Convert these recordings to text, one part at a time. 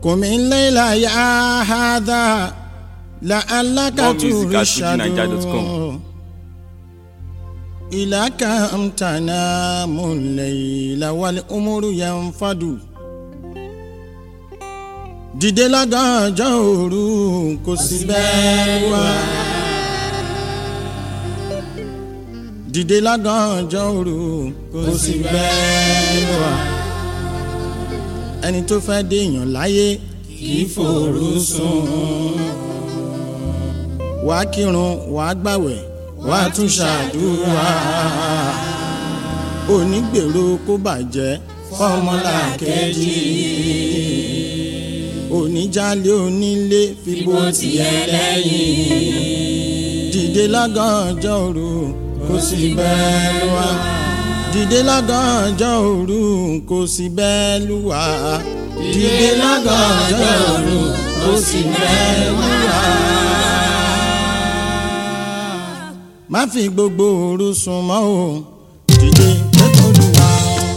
قم الليل يا هذا لعلك More music at ترشد fujininja.com. إلى كم تنام الليل والأمر ينفد dìde lágànjọ́ òru kò sí bẹ́ẹ̀ wá. dìde lágànjọ́ òru kò sí bẹ́ẹ̀ wá. ẹni tó fẹ́ déèyàn láyé kì í fòru sùn. wàá kírun wàá gbàwẹ̀ wàá tún ṣàdúrà. onígbèrò kó bàjẹ́ fọmọlá kejì oníjàlé onílé fipò tiẹ̀ lẹ́yìn. dìde lágànjọ́ òru kò sí bẹ́ẹ̀ lù wá. dìde lágànjọ́ òru kò sí bẹ́ẹ̀ lù wá. dìde lágànjọ́ òru kò sí bẹ́ẹ̀ lù wá. má fi gbogbo òru sùn mọ́ o dìde kẹ́kọ̀ọ́ lù wá.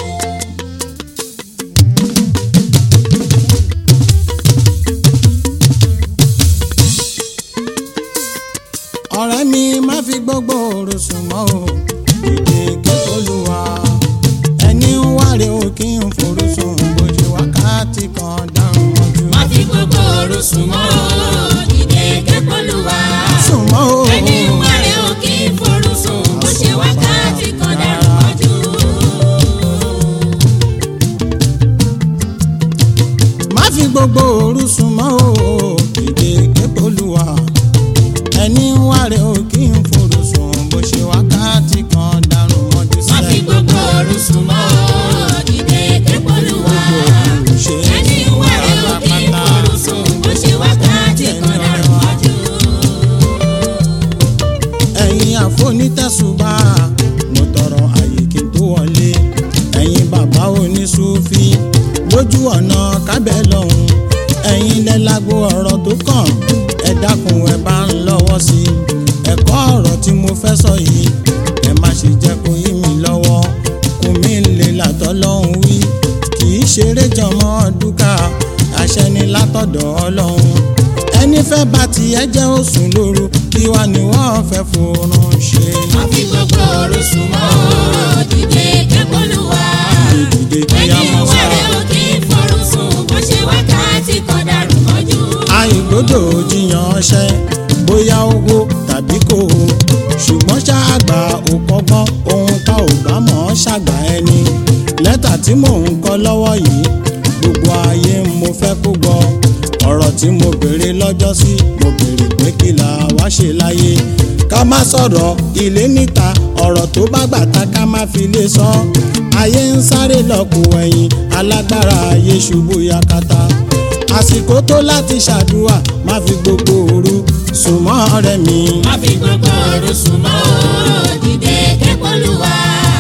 ọ̀rẹ́ mi má fi gbogbo òru sùn mọ́ o dìde kékolúwa ẹni ń wáre o kí n forú sùn bójú wákàtí kan dáhùn ojú. má fi gbogbo òru sùn mọ́ o dìde kẹ́kọ̀ọ́lùwà. sùn mọ́ o ẹni wà rẹ̀ ò kí ń forú sùn bó ṣe wákàtí kan dàrú mọ́jú. má fi gbogbo òru sùn mọ́ o dìde kékolúwa ẹni ń wáre o kí n forú sùn bó ṣe wákàtí kan dáhùn ojú má fi sílẹ̀. gbogbo òru sùn mọ́ o dìde kẹ́kọ̀ọ́lùwà. ṣe ẹni wà rẹ̀ ò kí ń forú sùn bó ṣe wákàtí kan dàrú mọ́jú. ẹ̀yin àfonítẹ̀sùbà mo tọrọ àyè kí n tó wọlé ẹ̀yin bàbá oníṣúfì lójú ọ̀nà kábẹ́ lọ́hùn ẹ̀yin lẹ́lágbó ọ̀rọ̀ tó kàn ẹ dákun ẹ bá ń lọ́wọ́ sí i ẹ̀kọ́ ọ̀rọ̀ tí mo fẹ́ sọ yìí ẹ má ṣe jẹ́ kó yí mi lọ́wọ́ kò mí lè látọ́ lọ́hùn wí kì í ṣeré jọmọ́ dúkà àṣẹ ni látọ̀dọ̀ ọlọ́run ẹni fẹ́ bá tiẹ̀ jẹ́ òsùn lóru kí wá ni wọ́n fẹ́ fòrùn ṣe. má fi gbogbo òru sùn mọ́ o dìde kẹ́kọ̀ọ́lùwà. ìdìde kí a ẹni mọ̀ wà sára. rẹ̀ ò kí ń forú sùn bó ṣe wákàtí kan dàrú mọ́jú. àìgbọ́dọ̀ jiyàn ọṣẹ bóyá owó tàbí kò o ṣùgbọ́n ṣáàgbà ò kọ́gbọ́n ohun tá ò bá mọ̀ ọ́ ṣàgbà ẹni lẹ́tà tí mò ń kọ lọ́wọ́ yìí gbogbo ayé mo fẹ́ kó gbọ́ ọ̀rọ̀ tí mo béèrè lọ́jọ́ sí mo béèrè pé kí la wá ṣe láyé ká má sọ̀rọ̀ ilé níta ọ̀rọ̀ tó bá gbàtà ká má fi lè sọ ayé ń sáré lọ́kù ẹ̀yìn alágbára ayé ṣubú yakata àsìkò tó láti ṣàdúrà má fi gbogbo òru sùn mọ́ ọ̀rẹ́ mi. má fi gbogbo òru sùn mọ́ o dìde kẹ́kọ̀ọ́lùwà.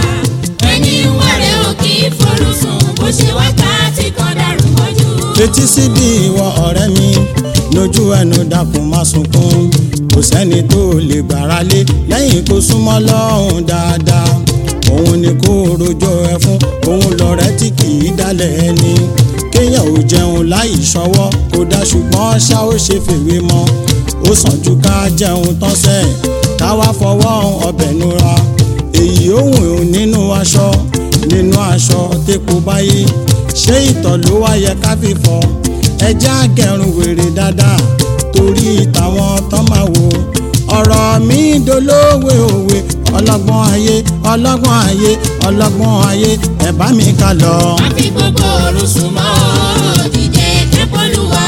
ẹni wà rẹ̀ ò kí ń forú sùn bó ṣe wákàtí kan dàrú mọ́jú. fetí síbi ìwọ ọ̀rẹ́ mi lójú ẹnu dákun má sunkún kò sẹ́ni tó lè gbára lé lẹ́yìn kó súnmọ́ lọ́hùn dáadáa òun ni kó rojọ́ ẹ fún òun lọ̀rẹ́ tí kì í dálẹ̀ ẹni kéèyàn ò jẹun láì ṣọwọ́ kó dá ṣùgbọ́n ṣá ó ṣe fèwé mọ́ ó sàn ju ká jẹun tán sẹ́ ká wá fọwọ́ ọbẹ̀ nura èyí òun nínú aṣọ nínú aṣọ tẹ́kù báyé ṣé ìtọ̀ ló wá yẹ ká fi fọ ẹjẹ́ àgẹ̀rùn wèrè dáadáa torí tàwọn tán máa wò ọ̀rọ̀ mi dolówe òwe ọlọ́gbọ́n ayé ọlọ́gbọ́n ayé ọlọ́gbọ́n ayé ẹ bá mi ká lọ. má fi gbogbo òru sùn mọ́ o dìde kẹ́kọ̀ọ́lùwà.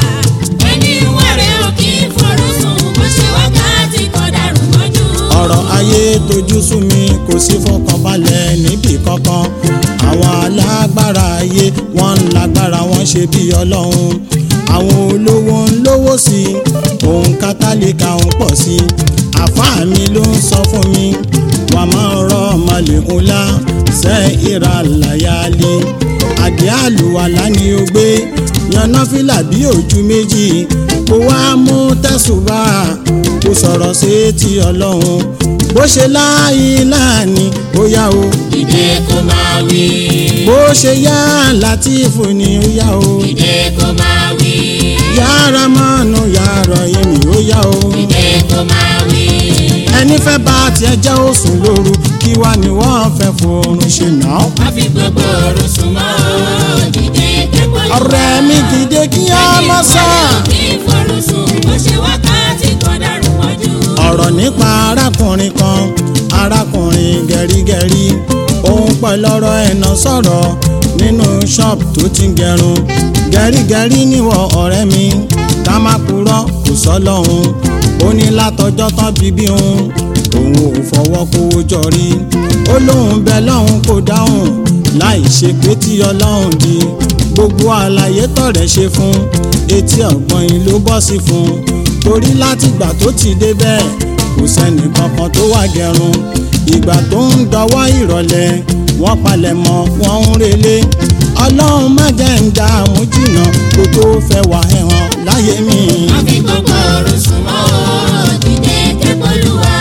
ẹni wà rẹ̀ ò kí ń forú sùn bó ṣe wákàtí kan dàrú mọ́jú. ọ̀rọ̀ ayé tojú sú mi kò sí fọkànbalẹ̀ níbì kankan àwọn alágbára ayé wọ́n ń lágbára wọ́n ṣe bí ọlọ́run àwọn olówó ń lówó sí i òun kátálíkà ń pọ̀ sí i àfáà mi ló ń sọ fún mi wà máa ń rọ ọmọlẹ̀ ńlá ṣe ìra làyálé àdé àlùwàlá ni ó gbé yanná fìlà bí ojú méjì kó wá mú tẹ̀sùbà kó sọ̀rọ̀ sí ti ọlọ́run bó ṣe láàyè láàní ó yá o dìde kó máa wí. bó ṣe yá látìfù ni ó yá o dìde kó máa wí. yára mọ́nù yàrá èmi ó yá o dìde kó máa wí. ẹni fẹ́ bá tiẹ̀ jẹ́ òsùn lóru kí wá ni wọ́n fẹ́ fòrùn ṣe náà. má fi gbogbo òru sùn mọ́ o. dìde kẹ́kọ̀ọ́ ìwà. ọ̀rẹ́ mi dìde kí á mọ́ sá. kí forún sùn bó ṣe wákàtí kan dàrú mọ́jú. ọ̀rọ̀ nípa arákùnrin kan arákùnrin gẹ̀rígẹ̀rí òun pẹ̀lú ọ̀rọ̀ ẹ̀nà sọ̀rọ̀ nínú ṣọ́ọ̀bù tó ti ń gẹrun gẹ̀rígẹ̀rí níwọ̀ ọ̀rẹ́ mi ká má purọ́ kò sọ́ lọ́hùn ó ní látọjọ́ tán bíbí òun òun ò fọwọ́ kówó jọ rí ó lóun bẹ lọ́hùn kò dáhùn láì ṣe pé tí ọlọ́hùn di gbogbo àlàyé tọ̀rẹ́ ṣe fún etí ọ̀gbọ́n yìí ló bọ́ sí fún torí látìgbà tó ti débẹ̀ kò sẹ́ni kankan tó wá gẹrun ìgbà tó ń dọwọ́ ìrọ̀lẹ́ wọ́n palẹ̀ mọ́ wọ́n ń relé ọlọ́run má jẹ́ ń dààmú jìnnà kó tó fẹ́ wà ẹ̀hàn láyé mi. má fi gbogbo òru sùn mọ́ o. dìde kẹ́kọ̀ọ́ ìwà.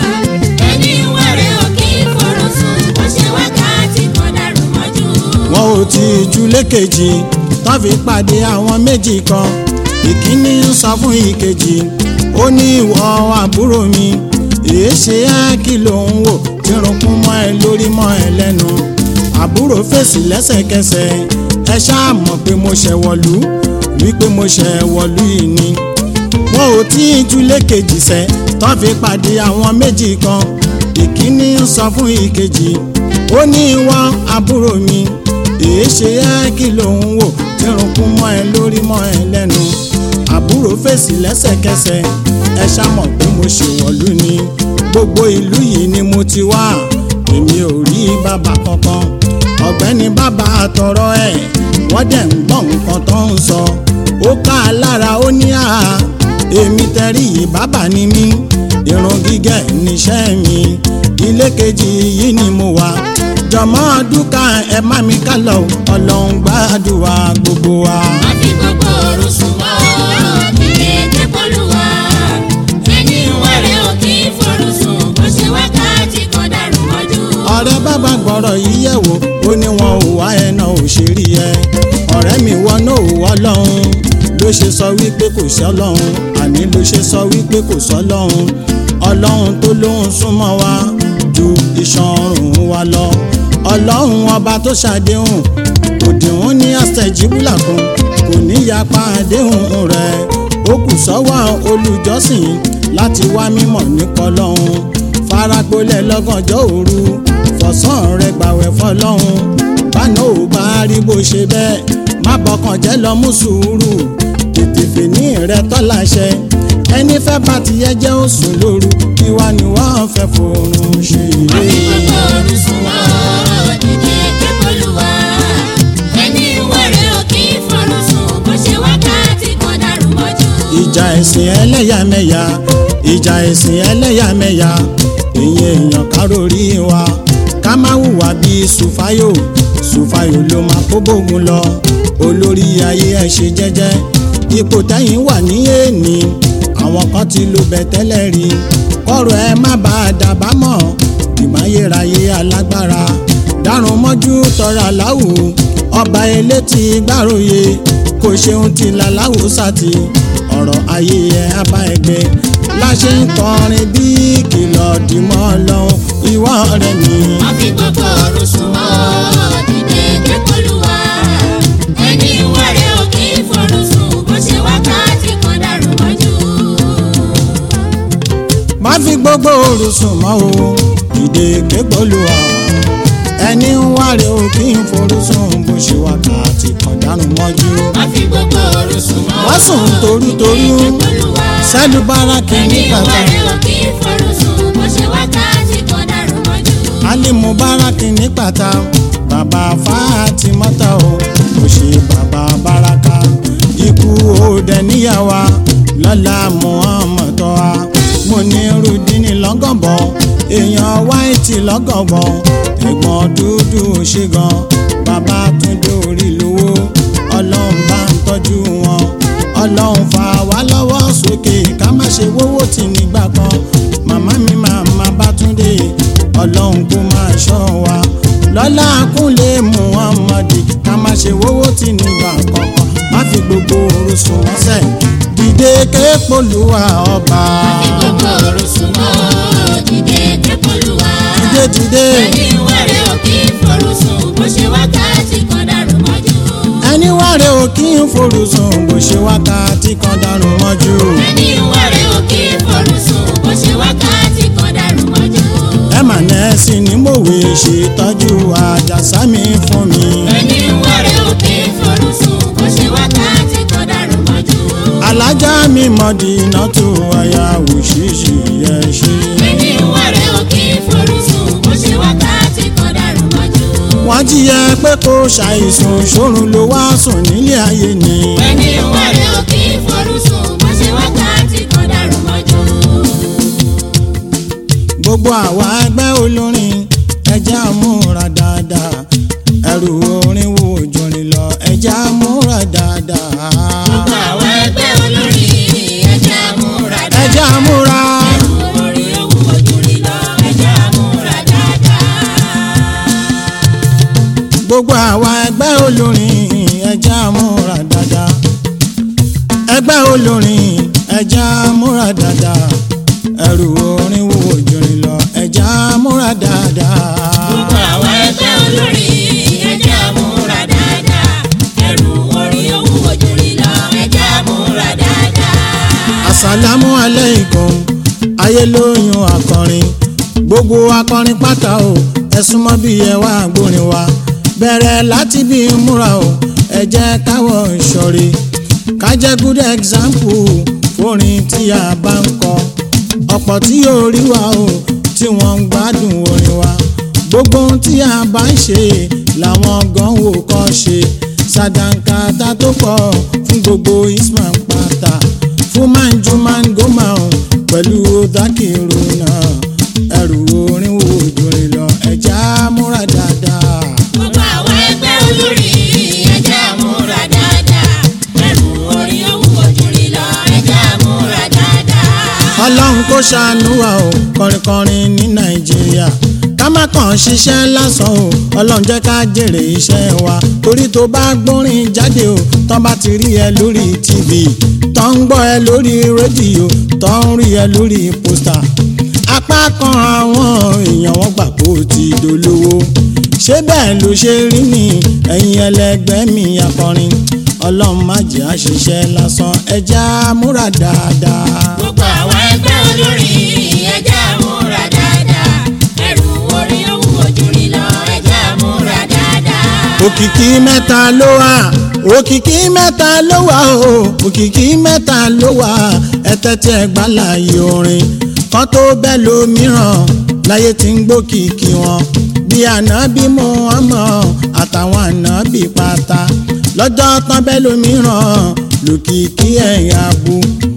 ẹni wẹ̀rẹ̀ ò kí forún sùn bó ṣe wákàtí kan dàrú mọ́jú. wọn ò tí ì ju lékejì tó fi pàdé àwọn méjì kan ìkíní ń sọ fún ìkejì ó ní ìwọ àbúrò mi èé ṣe á kí ló ń wò tí runkún mọ́ ẹ lórí mọ́ ẹ lẹ́nu àbúrò fèsì lẹ́sẹ̀kẹsẹ̀ ẹ ṣáà mọ̀ pé mo ṣẹ̀ wọ̀lú wípé mo ṣẹ̀ wọ̀lú yìí ni wọn ò tí ì ju lékejì sẹ́ tó fi pàdé àwọn méjì kan ìkíní ń sọ fún ìkejì ó ní ìwọ àbúrò mi èé ṣe á kí ló ń wò tí runkún mọ́ ẹ lórí mọ́ ẹ lẹ́nu àbúrò fèsì lẹ́sẹ̀kẹsẹ̀ ẹ ṣàmọ̀ pé mo ṣèwọ̀lú ni gbogbo ìlú yìí ni mo ti wá èmi ò rí bàbá kankan ọ̀gbẹ́ni bàbá àtọ̀rọ ẹ̀ wọ́n dẹ̀ ń gbọ́ nǹkan tó ń sọ ó ká a lára ó ní àá èmi tẹ̀rí yìí bàbá ni mí irun gígẹ̀ níṣẹ́ mi ilé kejì yìí ni mo wà jọmọ dúkà ẹ má mi ká lọ ọlọ́run gbàdúrà gbogbo wa. má fi gbogbo òru sùn mọ́ o. dìde kẹ́kọ̀ọ́ ìwà. ẹni wẹ̀rẹ̀ ò kí forún sùn bó ṣe wákàtí kan dàrú mọ́jú. ọ̀rẹ́ bàbá gbọ́rọ̀ yìí yẹ̀ wò ó ní wọn ò wá ẹ̀nà òṣèré ẹ ọ̀rẹ́ mi wọn náà ò wọ́ lọ́hùn ló ṣe sọ wípé kò sí ọlọ́hun àní ló ṣe sọ wípé kò sọ lọ́hùn ọlọ́hun tó lóhùn súnmọ́ wa ju iṣan ọrùn wa lọ ọlọ́hun ọba tó ṣàdéhùn òdìwọ̀n ní àṣẹjíbúlà kan kò ní yapa àdéhùn rẹ̀ ó kù sọ́wọ́ olùjọ́sìn láti wá mímọ̀ nípa ọlọ́hun faragbolẹ̀ lọ́gànjọ́ òru fọ̀sán rẹ̀ gbàwẹ̀ fọlọ́hun báná ò bá rí bó ṣe bẹ́ẹ̀ má bọkàn jẹ́ lọ mú sùúrù tètè fèní rẹ tọ́láṣẹ ẹni fẹ́ bá ti yẹ jẹ́ òsùn lóru kí wá ni wọ́n fẹ́ fòrùn ṣe má fi é. gbogbo òru sùn mọ́ o. dìde kẹ́kọ̀ọ́ ìwà. ẹni wẹ̀rẹ̀ ò kí forún sùn bó ṣe wákàtí kan dàrú mọ́jú. ìjà ẹ̀sìn ẹlẹ́yàmẹ̀yà ìjà ẹ̀sìn ẹlẹ́yàmẹ̀yà èyí èèyàn kárórì wa ká má hùwà bíi sùfáyò sùfáyò ló máa kó bógun lọ olórí ayé ẹ ṣe jẹ́jẹ́ ipò tẹ́yìn wà ní èèní àwọn kan ti lo bẹ̀ tẹ́lẹ̀ rí kọ́rọ̀ ẹ má bá a dàbámọ̀ ìmáyéráyé alágbára dárun mọ́jú tọrọ aláwù ọba elétí gbàròyé kò ṣeun ti làláwù sátì ọ̀rọ̀ ayé ẹ abá ẹgbẹ́ láṣẹ ń kọrin bí kìlọ̀ dìmọ́ lọ́hùn ìwọ rẹ̀ mi. má fi gbogbo òru sùn mọ́ o. dìde kẹ́kọ̀ọ́ ìwà. ẹni wẹ̀rẹ̀ ò kí forún sùn bó ṣe wákàtí kan dàrú mọ́jú. má fi gbogbo òru sùn mọ́ o ìdè kégbólú ọ ẹni ń wáre o kí n forú sùn bó ṣe wákàtí kan dánú mọ́jú. má fi gbogbo òru sùn mọ́ o. wọ́n sùn torútorú dìde kẹ́kọ̀ọ́ ìwà. sẹ́lú báràkì ẹni nígbàtà wẹ̀rẹ̀ ò kí forún sùn bó ṣe wákàtí kan dàrú mọ́jú. alimu báràkì nígbàtà bàbá Fátímọ́tà o kò ṣe bàbá báràkà ikú òde níyàwó lọ́la Muhammad wa mo ní rudini lọ́gànbọ̀ èèyàn wáìtì lọ́gànbọ̀ ẹ̀gbọ́n dúdú ṣe gan bàbá túndé orí lówó ọlọ́run bá ń tọ́jú wọn ọlọ́run fà wá lọ́wọ́ sókè ká má ṣe wówó tì nígbà kan màmá mi màmá bá tún tí nígbà kankan má fi gbogbo òru sùn wọ́sẹ̀ dìde képolúwa ọba Àfi gbogbo òru sùn mọ́ dìde képolúwa. dìde dìde Ẹni wẹ̀rẹ̀ ò kí forú sùn bó ṣe wákàtí kan dàrú mọ́jú. ẹni wàre ò kí ń forú sùn bó ṣe wákàtí kan dànù mọ́jú Ẹni wẹ̀rẹ̀ ò kí forú sùn bó ṣe wákàtí kan dàrú mọ́jú. ẹ mà nẹ́ẹ̀sì ní mòwe ṣètọ́jú àjàsá mi fún mi Ẹni wẹ̀rẹ̀ ò kí forú sùn bó ṣe wákàtí kan dàrú mọ́jú. alájà mi mọ̀dí iná tó àyà òṣìṣì yẹ ṣe. Ẹni wẹ̀rẹ̀ ò kí forú sùn bó ṣe wákàtí kan dàrú mọ́jú. wọ́n jíyẹ pé kó ṣàìsùn ṣòrun ló wá sùn nílé ayé ni. Ẹni wẹ̀rẹ̀ ò kí forú sùn bó ṣe wákàtí kan dàrú mọ́jú. gbogbo àwa ẹgbẹ́ olórin ẹja múra dáadáa ẹrù orin wo jòrìn lọ ẹja múra dáadáa. Gbogbo àwọn ẹgbẹ́ olórin ẹja múra dáadáa. ẹja múra Orí owó ojúrí lọ ẹja múra dáadáa. gbogbo àwa ẹgbẹ́ olórin ẹja múra dáadáa ẹgbẹ́ olórin ẹja múra dáadáa ẹrù orin wo jòrìn lọ ẹja múra dáadáa. Gbogbo àwọn ẹgbẹ́ olórin ẹja múra dáadáa. Ẹrù orí owó ojúrí lọ ẹja múra dáadáa. asalamu aleikum ayé lóyún akọrin gbogbo akọrin pátá o ẹ súnmọ́ bí ẹ wá gbórin wa bẹ̀rẹ̀ láti bí múra o ẹ jẹ́ káwọ̀ ìṣọ̀rí ká jẹ́ good example fórin tí a bá ń kọ ọ̀pọ̀ tí yóò rí wa o tí wọ́n ń gbádùn orin wa gbogbo ohun tí a bá ń ṣe làwọn gan wò kọ́ ṣe sàdánkátà tó pọ̀ fún gbogbo isman pátá fún manju mangoma o pẹ̀lú dákìrò náà ẹrù orin wo jòrè lọ ẹja múra dáadáa. Gbogbo àwọn ẹgbẹ́ olórin ẹja múra dáadáa. Ẹrù orí owó ojúrí lọ ẹja múra dáadáa. ọlọ́run kó ṣàánú wa o kọrinkọrin ní nàìjíríà ká má kàn ṣiṣẹ́ lásán o ọlọ́run jẹ́ ká jèrè iṣẹ́ wa torí tó bá gbórin jáde o tán bá ti rí ẹ lórí tv tán ń gbọ́ ẹ lórí rédíò tán ń rí ẹ lórí pósítà apá kan àwọn èèyàn wọn gbà kó o ti dolówó ṣé bẹ́ẹ̀ ló ṣe rí ni ẹ̀yin ẹlẹgbẹ́ mi akọrin ọlọ́run má jẹ́ àṣìṣe lásán ẹja múra dáadáa. Gbogbo àwọn ẹgbẹ́ olórin ẹja múra dáadáa. Ẹrù orí owó ojúrí lọ ẹja múra dáadáa. òkìkí mẹ́ta ló wà òkìkí mẹ́ta ló wà o òkìkí mẹ́ta ló wà ẹ̀tẹ́tẹ́ ẹ̀gbálàyé orin kan tó bẹ́ẹ̀ lómìíràn láyé tí ń gbókìkí wọn bí ànábì Muhammad àtàwọn ànábì pátá lọ́jọ́ tán bẹ́ẹ̀ lómìíràn lòkìkí ẹ̀yà bu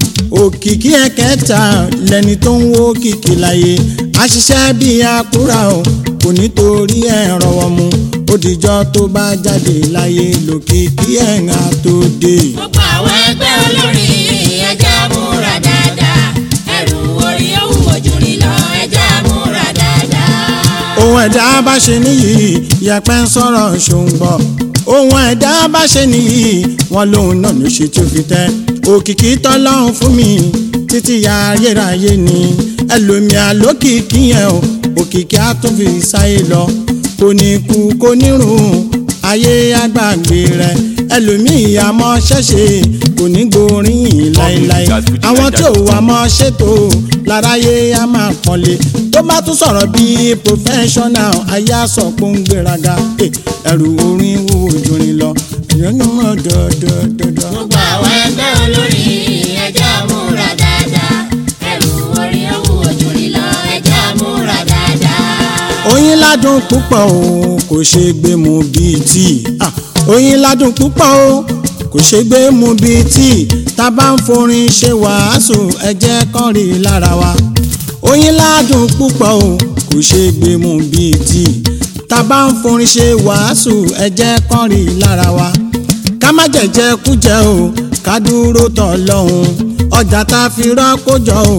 òkìkí ẹ̀kẹta lẹni tó ń wó kìkì láyé àṣìṣe bíi àkúrà o kò nítorí ẹ̀ rọwọ́ mu ó dìjọ́ tó bá jáde láyé lòkìkí ẹ̀ǹà tó dé. Gbogbo àwọn ẹgbẹ́ olórin ẹja múra dáadáa. Ẹrù orí owó ojúrí lọ ẹja múra dáadáa. ohun ẹ̀dá bá ṣe níyì yẹpẹ́ ń sọ̀rọ̀ ṣòǹgbọ̀ ohun ẹ̀dá bá ṣe níyì wọn lòun náà ló ṣe tó fi tẹ́ òkìkí tọ́lọ́run fún mi títí ya ayérayé ni ẹlòmíà lókìkí yẹn o òkìkí á tún fi sáyé lọ kò ní kú kò ní rùn ayé àgbàgbé rẹ ẹlòmíì àmọ́ ṣẹ̀ṣẹ̀ kò ní gbóríyìn láéláé àwọn tí ò wà mọ́ ṣètò láráyé á máa pọ́nlé tó bá tún sọ̀rọ̀ bíi professional ayé àsọ pé ń gbéraga Eh, ẹrù orin wo ojúrin lọ ẹ̀yọ́ ní mọ̀ dọ́dọ́dọ́dọ́. Gbogbo àwọn ẹgbẹ́ olórin ẹja múra dáadáa. Ẹrù orí owó ojúrí lọ ẹja múra dáadáa. oyin ládùn púpọ̀ o kò ṣe gbé mu bíi tíì Ah, oyin ládùn púpọ̀ o kò ṣe gbé mu bíi tíì tá a bá ń forin ṣe wàásù ẹ jẹ́ kán rí i lára wa oyin ládùn púpọ̀ o kò ṣe gbé mu bíi tíì tá a bá ń forin ṣe wàásù ẹ jẹ́ kán rí i lára wa ká má jẹ̀jẹ̀ kújẹ o ká dúró tọ̀ lọ́hùn ọjà tá a fi rọ́kó jọ o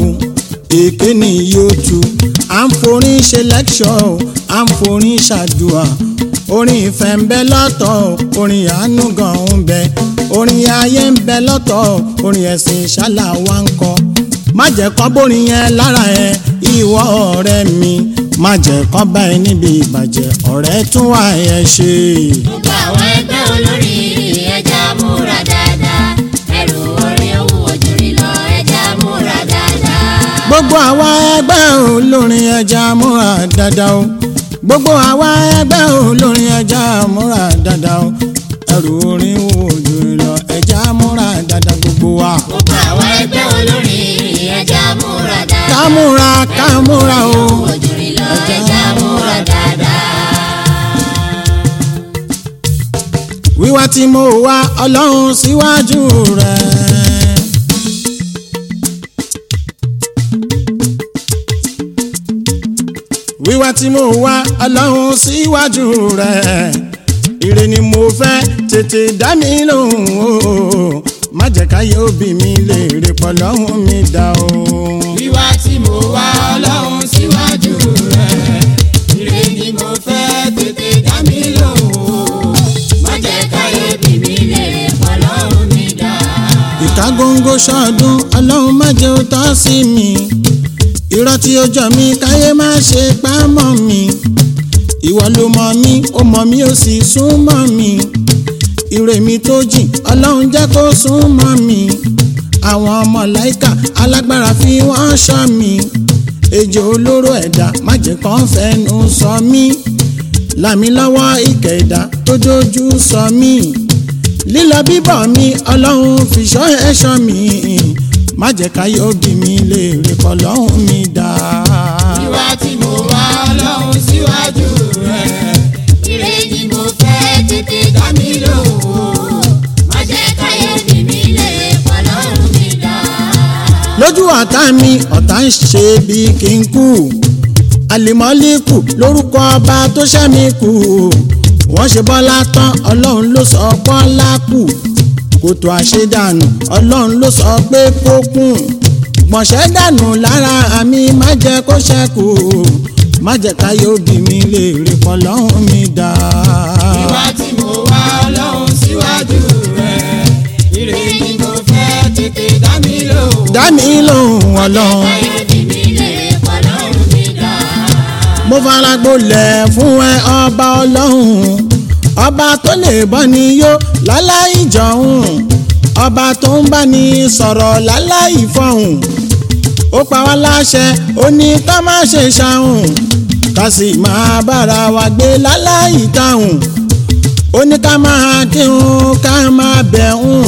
èké ni yóò tu à ń forin ṣe lẹ́kṣọ̀ o à ń forin ṣàdùà orin ìfẹ́ ń bẹ lọ́tọ̀ orin àánú gan ń bẹ orin ayé ń bẹ lọ́tọ̀ orin ẹ̀sìn ìṣálà wa ń kọ má jẹ́ kán bórin yẹn lára ẹ ìwọ ọ̀rẹ́ mi má jẹ́ kán bá ẹ níbi ìbàjẹ́ ọ̀rẹ́ tún wà ẹ ṣe. gbogbo àwọn ẹgbẹ́ olórí ẹja múra dáadáa ẹrù orin owó ojúrí lọ ẹja múra dáadáa. gbogbo àwa ẹgbẹ́ olórin ẹja múra dáadáa o gbogbo àwa ẹgbẹ́ olórin ẹja múra dáadáa o ẹrù orin wo ojú lọ ẹja múra dáadáa gbogbo wa. gbogbo àwọn ẹgbẹ́ olórí ẹja múra dáadáa. ká múra ká múra o. ojúrí lọ ẹja múra dáadáa. wíwá tí mo wá ọlọ́run síwájú rẹ̀. wíwá tí mo wá ọlọ́run síwájú rẹ̀. ire ni mo fẹ́ tètè dá mi lóhùn o má jẹ́ káyé òbí mi lè rè pọ̀ lọ́hùn mi dá o. wíwá tí mo wá ọlọ́run síwájú rẹ̀ ire ni mo fẹ́ tètè dá mi lóhùn má jẹ́ káyé bí mi lè pọ̀ lọ́rùn mi dá. ìka góńgó ṣọdún ọlọ́run má jẹ́ ó tọ́ sí mi irọ́ tí ó jọ mí káyé má ṣe pa mọ́ mi ìwọ ló mọ̀ mí ó mọ̀ mí ó sì sún mọ́ mi ire mi tó jìn ọlọ́run jẹ́ kó sún mọ́ mi àwọn ọmọ láìka alágbára fi wọ́n ṣọ́ mi ejò olóró ẹ̀dá má jẹ́ kán fẹ́nu sọ mí làmí lọ́wọ́ ìkẹ́ ẹ̀dá tó dojú sọ mí lílọ bíbọ̀ mi ọlọ́run fìṣọ́ ẹ̀ṣọ́ mi má jẹ́ káyé òbí mi lè rè kọ́ lọ́hùn mi dá. wíwá tí mo wá ọlọ́run síwájú rẹ̀ ire ni mo fẹ́ tètè dá mi lóhùn. má jẹ́ káyé bí mi lè pọ̀ lọ́rùn mi dá. lójú ọ̀tá mi ọ̀tá ń ṣe bí kí n kú àlìmọ́líkù lórúkọ ọba tó ṣẹ́ mi kù wọ́n ṣe bọ́lá tán ọlọ́run ló sọ bọ́lá kù kòtò àṣedànù ọlọ́run ló sọ pé kó kùn gbọ̀nsẹ̀ dànù lára àmì má jẹ́ kó ṣẹ́kù má jẹ́ káyé òbí mi lè rí pọ̀ lọ́hùn mi dá. wíwá tí mo wá ọlọ́run síwájú rẹ̀ ire ni mo fẹ́ tètè dá mi lóhùn dá mi lóhùn ọlọ́run. káyé bí mi lè pọ̀ lọ́rùn mi dá. mo fara gbolẹ̀ fún ẹ ọba ọlọ́run ọba tó lè bọ́ ni yó láláì jọ̀hún ọba tó ń bá ní sọ̀rọ̀ láláì fọ̀hún ó pa wá láṣẹ ó ní ká má ṣe ṣàhùn ká sì máa bára wa gbé láláì táhùn ó ní ká máa kírun ká máa bẹ̀hùn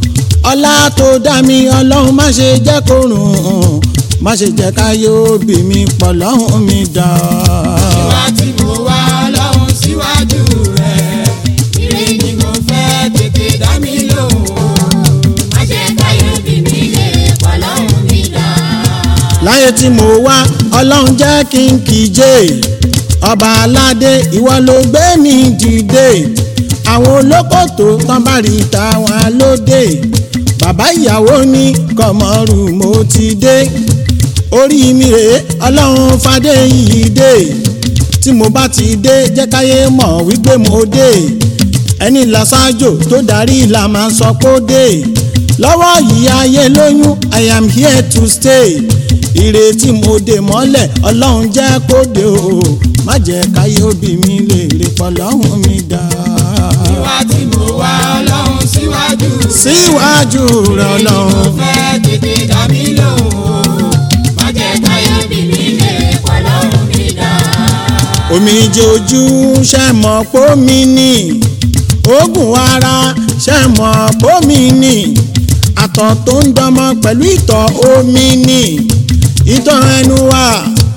ọlá tó dá mi ọlọ́run má ṣe jẹ́ kó rùn má ṣe jẹ́ ká yóò bí mi pọ̀ lọ́hùn mi dá. wíwá tí mo wá ọlọ́run síwájú rẹ̀ ire ni mo fẹ́ tètè dá mi lóhùn má jẹ́ káyé bí mi lè pọ̀ lọ́rùn mi dá. láyé tí mo wá ọlọ́run jẹ́ kí n kíje ọba aládé ìwọ ló gbé mi dìde àwọn olókòtò tán bá rí tàwọn lóde bàbá ìyàwó ní kọmọrù mo ti dé orí mi rèé ọlọ́run fadé yìí dé tí mo bá ti dé jẹ́ káyé mọ̀ wípé mo dé ẹni làṣáájò tó darí la máa sọ pé ó dé lọ́wọ́ yìí ayé lóyún i am here to stay ìrètí mo dè mọ́lẹ̀ ọlọ́run jẹ́ kó dé o má jẹ́ káyé òbí mi lè rè pọ̀ lọ́hùn mi dá. wíwá tí mo wá ọlọ́run síwájú rẹ̀ síwájú rẹ̀ mo ọlọ́run fẹ́ tètè dá mi lóhùn má jẹ́ káyé bí mi lè pọ̀ lọ́rùn mi dá. omijé ojú ṣe mọ̀ pómi ní oògùn ara ṣe mọ̀ pómi ní àtọ̀ tó ń dánmọ́ pẹ̀lú ìtọ̀ omi ní ìtọ̀ ẹnu wa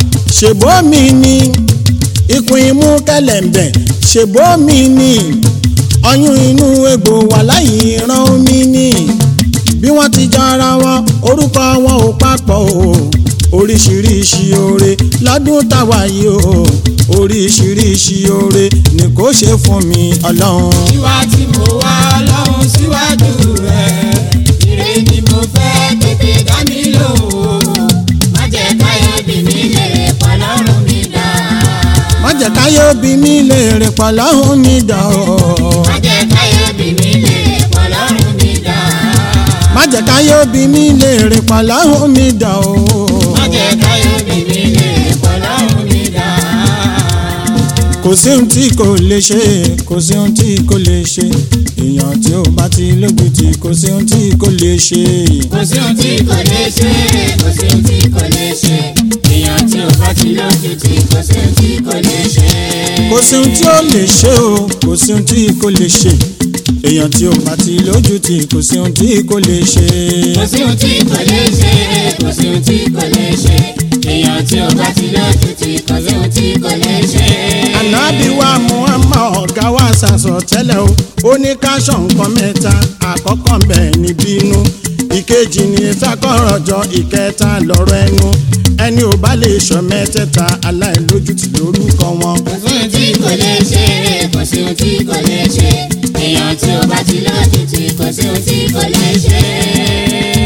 ṣèbómi ní ikùn imú kẹlẹ̀ǹbẹ̀ ṣèbómi ní ọyún inú egbò wà láyé ìran omi ní bí wọ́n ti jọra wọn orúkọ wọn ò papọ̀ o oríṣiríṣi oore lọ́dún táwa yìí o oríṣiríṣi oore ni kò ṣe fún mi ọlọ́run. wíwá tí mo wá ọlọ́run síwájú rẹ̀ ire ni mo fẹ́ tètè dá mi lóhùn má jẹ́ káyé bí mi lè pọ̀ lọ́rùn mi dá. má jẹ́ káyé òbí mi lè rìn pọ̀lọ́hún mi dà o. má jẹ́ káyọ̀ bí mi lè pọ̀ lọ́rùn mi dá. má jẹ́ káyé òbí mi léèrè pọ̀lọ́hún mi dà o. má jẹ́ káyọ̀ bí mi lè pọ̀ lọ́rùn mi dá. kò sí ohun tí kò lè ṣe kò sí ohun tí kò lè ṣe èèyàn tí ó bá ti lójú tí kò sí ohun tí kò lè ṣe. kò sí ohun tí kò lè ṣe kò sí ohun tí kò lè ṣe èèyàn tí ò bá ti lójú tí kò sí ohun tí kò lè ṣe. kò sí ohun tí ó lè ṣe o kò sí ohun tí kò lè ṣe èèyàn tí ó bá ti lójú tí kò sí ohun tí kò lè ṣe. kò sí ohun tí kò lè ṣe kò sí ohun tí kò lè ṣe èèyàn tí ò bá ti lójú tí kò sí ohun tí kò lè ṣe. ànábì wa muhammad ọ̀gá wa ṣàṣọ tẹ́lẹ̀ o ó ní káṣọ nǹkan mẹ́ta àkọ́kọ́ ń bẹ̀ ní bínú ìkejì ní ìfẹ́kọ̀rọ̀jọ ìkẹta lọ́rọ̀ ẹnu ẹni ò bá lè sọ mẹ́tẹ̀ẹ̀ta aláìlójútì lórúkọ wọn. kò sí ohun tí kò lè ṣe kò sí ohun tí kò lè ṣe èèyàn tí ò bá ti lójú tí kò sí ohun tí kò lè ṣe.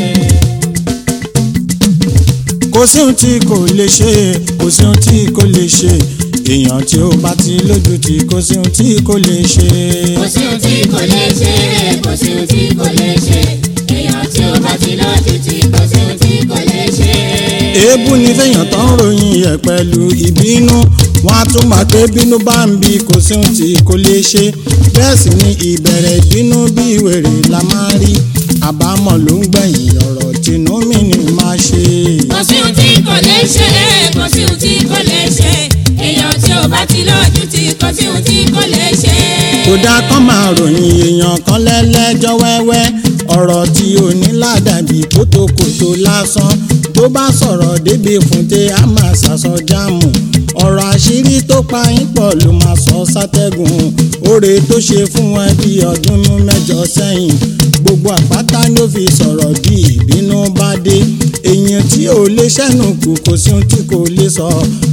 kò sí ohun tí kò lè ṣe kò sí ohun tí kò lè ṣe èèyàn tí ó bá ti lójú tí kò sí ohun tí kò lè ṣe. kò sí ohun tí kò lè ṣe kò sí ohun tí kò lè ṣe èèyàn tí ò bá ti lójú tí kò sí ohun tí kò lè ṣe. èébú ni fẹ́yàn tó ń ròyìn ẹ̀ pẹ̀lú ìbínú wọn á tún máa pé bínú bá ń bí kò sí ohun tí kò lè ṣe bẹ́ẹ̀ sì ni ìbẹ̀rẹ̀ ìbínú bí wèrè la máa rí àbámọ̀ ló ń gbẹ̀yìn ọ̀rọ̀ tìǹú mi ni máa ṣe. kò sí ohun tí kò lè ṣe kò sí ohun tí kò lè ṣe èèyàn tí ò bá ti lójú tí kò sí ohun tí kò lè ṣe. kódà kán máa ròyìn èèyàn kan lẹ́lẹ́jọ́ wẹ́wẹ́ ọ̀rọ̀ tí ò ní ládàbí kótókótó lásán tó bá sọ̀rọ̀ débi fúnte á máa ṣàṣọ jáàmù ọ̀rọ̀ àṣírí tó pa yín pọ̀ ló máa sọ sátẹ́gùn oore tó ṣe fún ẹ bí ọdún mẹ́jọ sẹ́yìn gbogbo àpáta ló fi sọ̀rọ̀ bí ìbínú bá dé èèyàn tí ò lè ṣẹ́nu kù kò sí ohun tí kò lè sọ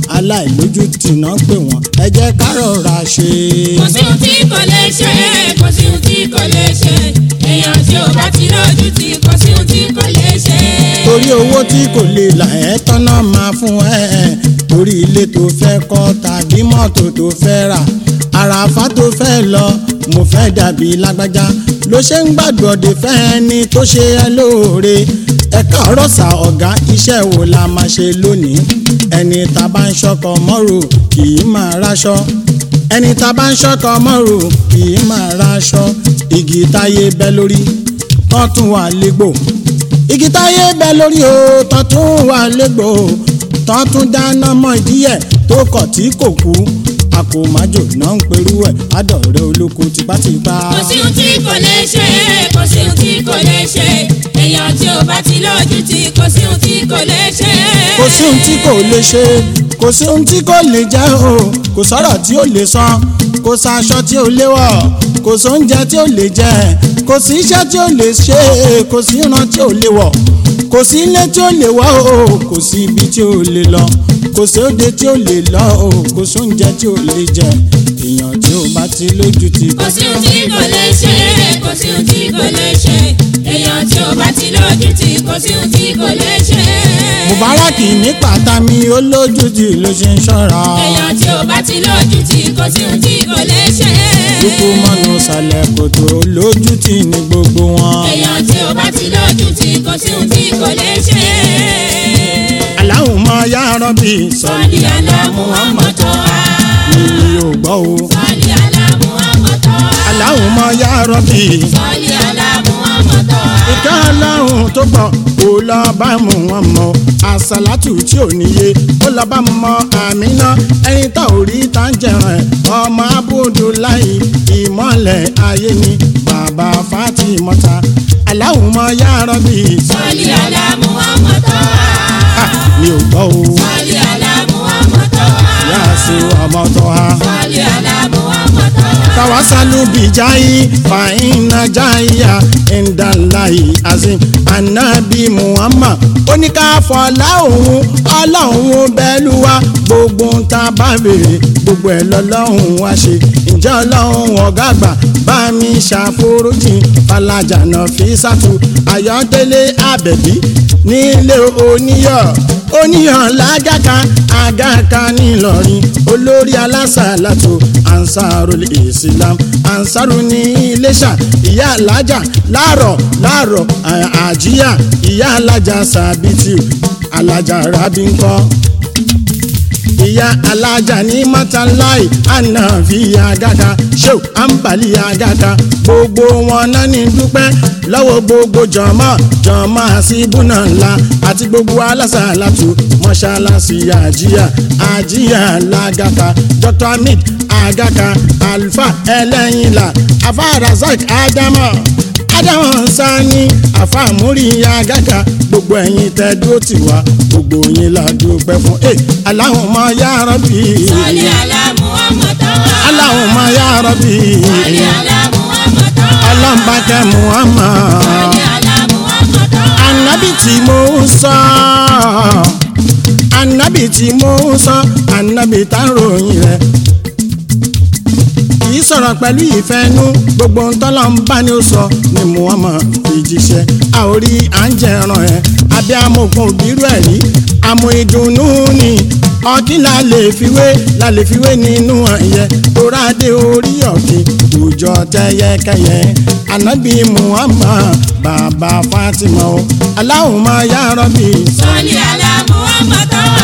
aláìlójútì náà pè wọ́n ẹ jẹ́ ká rọra ṣe. kò sí ohun tí kò lè ṣe kò sí ohun tí kò lè ṣe èèyàn tí ò bá ti lójú tí kò sí ohun tí kò lè ṣe. torí owó tí kò lè là ẹ́ tọ́nà máa fún ẹ torí ilé tó fẹ́ kọ́ tàbí mọ́tò tó fẹ́ rà àràfá tó fẹ́ lọ mo fẹ́ dàbí lágbájá ló ṣe ń gbàgbọ́dẹ fẹ́ ẹni tó ṣe ẹ lóore ẹ káàárọ̀ sà ọ̀gá iṣẹ́ wo la máa ṣe lónìí ẹni tá a bá ń ṣọkọ mọ́rò kì í máa ráṣọ ẹni tá a bá ń ṣọkọ mọ́rò kì í máa ráṣọ igi táyé bẹ́ lórí tán tún wà légbò igi táyé bẹ́ lórí o tán tún wà légbò tán tún dáná mọ́ ìdíyẹ tó kọ̀ tí kò kú àkòmájò náà ń perú ẹ̀ adọ̀rẹ́ olóko tipátipá. kò sí ohun tí kò lè ṣe kò sí ohun tí kò lè ṣe èèyàn tí ò bá ti lójú tí kò sí ohun tí kò lè ṣe. kò sí ohun tí kò lè ṣe kò sí ohun tí kò lè jẹ́ o kò sọ̀rọ̀ tí ó lè sọ kò sàṣọ tí ó lè wọ̀ kò sóúnjẹ tí ó lè jẹ kò sí iṣẹ́ tí ó lè ṣe kò sí ìran tí ó lè wọ̀ kò sí ilé tí ó lè wọ̀ o kò sí ibi tí ó lè lọ kò sí òde tí ó lè lọ o kò sóúnjẹ tí ó lè jẹ èèyàn tí ó bá ti lójú ti kò sí ohun tí kò lè ṣe kò sí ohun tí kò lè ṣe èèyàn tí ò bá ti lójú tí kò sí ohun tí kò lè ṣe. mubarak ní pàtàmì olójútì ló ṣe ń ṣọ́ra èèyàn tí ò bá ti lójú tí kò sí ohun tí kò lè ṣe. lukú mọ́nú sàlẹ̀ kòtò olójútì ní gbogbo wọn. èèyàn tí ò bá ti lójú tí kò sí ohun tí kò lè ṣe. Allahumma ya Rabbi sọ́ọ̀lì aláàmú ọmọdé wa. mi ò gbọ́ o. sọ́ọ̀lì aláàmú ọmọdé wa. Allahumma ya Rabbi sọ́ọ̀lì aláàmú ọmọdé wa. ìka aláhùn tó gbọ́ kó lọ bá mú wọn mọ àsálàtù tí ò níye ó lọ bá mọ àmínà ẹni tá ò rí tá ń jẹun ẹ ọmọ Abudulayi ìmọ̀lẹ̀ ayé ni bàbá Fatimota Allahumma ya Rabbi sọ́ọ̀lì aláàmú ọmọdé wa. ah, mi ò gbọ́ o sọ́ọ̀lì aláàmú ọmọdé wa. yá sí ọmọ tó ha. sọ́ọ̀lì aláàmú ọmọdé wa. tawasalu bijayi fa inna jaya indalayi azim anabi muhammad oníkàfọlá òun ọlọ́run bẹ́ẹ̀lú wa gbogbo ń ta bá béèrè gbogbo ẹ̀ lọ́lọ́run wá ṣe ǹjẹ́ ọlọ́run ọ̀gá àgbà bá mi ṣàforíjì falajànà fi sàtú ayọ̀délé àbẹ̀bí nílé oníyọ̀ oníyàn lágàkà àgàkà ńìlọrin olórí alásàlátò ansarul islam ansaru ní iléṣà ìyá alájà láàrọ̀ láàrọ̀ à- àjíyà ìyá alájà sàbìtì alájà rábíńkọ́ ìyá alájà ní mọ́tàláì ànàfíà gàgà ṣéw àǹbálí àgàgà gbogbo wọn náà ní dúpẹ́ lọ́wọ́ gbogbo jọ̀mọ́ jọ̀mọ́ àṣìbùnà ńlá àti gbogbo alásàlátù mọ́ṣáláṣí àjíyà àjíyà làgàkà dr hamid àgàkà alfa ẹlẹ́yìnlá afa razak ádámọ̀ ádámọ̀ sani afa múrí àgàkà gbogbo ẹ̀yin tẹ́ dúró tì wá gbogbo yín la dúpẹ́ fún ẹ Allahumma ya rabbi Sọ́lé àlá Muhammad wá. Allahumma ya rabbi Sọ́lé àlá Muhammad wá. ọlọ́mbàkẹ́ Muhammad Sọ́lé àlá Muhammad wá. anabi tí mo ń sọ anabi tí mo ń sọ anabi tá ń ròyìn rẹ̀ kì í sọ̀rọ̀ pẹ̀lú ìfẹ́nú gbogbo ń tọ́lọ̀ ń bá ní ó sọ ni Muhammad fi jíṣẹ́ a ò rí à ń jẹ ẹran ẹ̀ abẹ́ amògùn òbírú ẹ̀ rí àmọ́ ìdùnnú ni ọtí la lè fiwé la lè fiwé nínú ẹ̀yẹ torádé orí ọ̀kìn òòjọ́ tẹ́yẹkẹyẹ anabi Muhammad bàbá Fatima o Allahumma ya Rabbi Sọ́lé àlá Muhammad wá.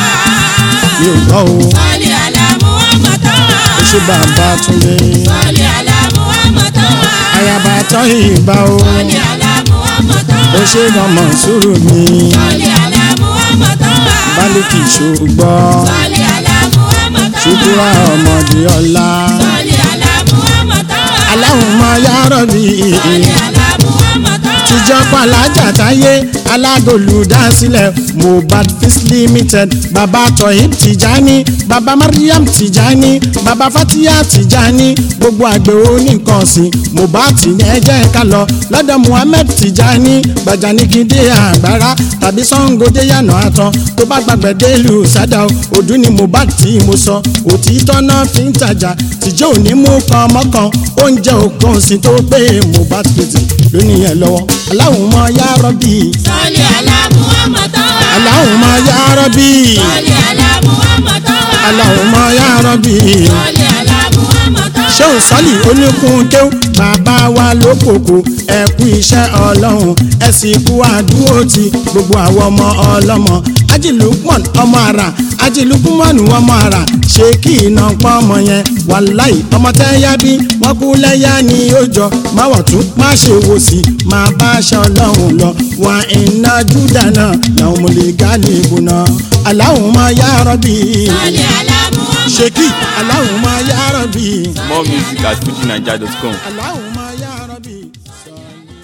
mi ò gbọ́ o Sọ́lé àlá Muhammad wá. ó ṣe bàbá Túndé Sọ́lé àlá Muhammad wá. ayaba tọ́ ìbá o Sọ́lé àlá Muhammad wá. ó ṣe mọ̀mọ́ sùúrù mi. Sọ́lé àlá Muhammad wá. bálíkì ṣùgbọ́ Sọ́lé àlá Muhammad wá. ṣùkúrà ọmọdé ọ̀la Sọ́lé àlá Muhammad wá. Allahumma ya Rabbi Sọ́lé àlá Muhammad wá. tíjọ́ pàlájà táyé alágolùdásílẹ̀ Mohbad Fis Limited baba Toyib Tijani baba Mariam Tijani baba Fatiya Tijani gbogbo àgbẹ̀ oníkan ọ̀sìn Mohbad ní ẹjẹ́ ká lọ lọ́dọ̀ Muhammed Tijani gbajanigide àgbára tàbí Sangode yànà àtàn tó bá gbàgbẹ́ délùú sádà ọdún ni Mohbad tí mo sọ òtítọ́ náà fi ń tajà tìjọ́ òní mú kan mọ́kan oúnjẹ òkan òsìn tó pé Mohbad pèsè lónìí yẹn lọ́wọ́ Allahumma ya Rabbi Sọ́lé àlá Muhammad wá. Allahumma ya Rabbi Sọ́lé àlá Muhammad wá. Allahumma ya Rabbi Sọ́lé àlá Muhammad wá. ṣéun sọ́lì oníkun kéw bàbá wa lókòkò ẹ kú iṣẹ́ ọlọ́run ẹ sì kú àdúró ti gbogbo àwọn ọmọ ọlọ́mọ ajilukman ọmọ ara ajilukman ọmọ ara ṣé kí iná pọ́ ọmọ yẹn wàláì ọmọ tẹ́yà bí wọ́n kú lẹ́yà ní ọjọ́ má wọ̀ tún má ṣe wò sí máa bá aṣọ ọlọ́run lọ wà iná júdà náà làwọn mo lè gá lè bù náà Allahumma ya Rabbi Sọ́lé àlá Muhammad ṣé kí wá. Allahumma ya Rabbi. More music at fujinaija.com. Allahumma ya Rabbi.